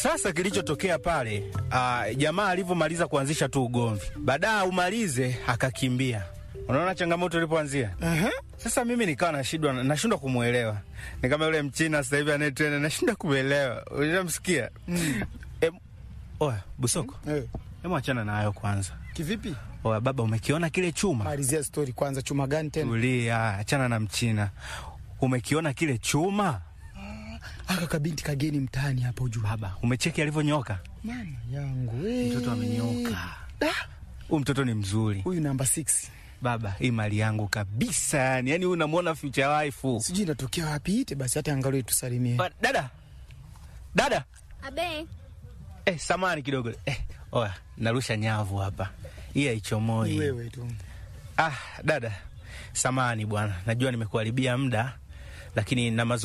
Sasa kilichotokea pale, uh, jamaa alivyomaliza kuanzisha tu ugomvi, baadaye umalize akakimbia. Unaona changamoto ilipoanzia. Aha. Sasa mimi nikawa nashindwa nashindwa kumwelewa, ni kama yule mchina sasa hivi anayetrena, nashindwa kumwelewa. Unamsikia? Mm. E, oya Busoko, Eh, hebu achana na hayo kwanza. kivipi? Oya baba, umekiona kile chuma? Malizia story kwanza, chuma gani tena? Tulia, achana na mchina. Umekiona kile chuma? Aka kabinti kageni mtaani hapa ujua. Baba, umecheki alivyonyoka? Mama yangu we. Mtoto amenyoka. Da, Huyu mtoto ni mzuri. Huyu namba 6. Baba, hii mali yangu kabisa yani. Yani huyu unamwona future wife. Sijui inatokea wapi ite basi hata angalau tusalimie. Ba- Dada. Dada. Abe, Eh, samani kidogo. Eh, oya, narusha nyavu hapa. Hii Ni haichomoi. wewe tu. Ah, dada. Samani bwana. Najua nimekuharibia muda lakini na mazu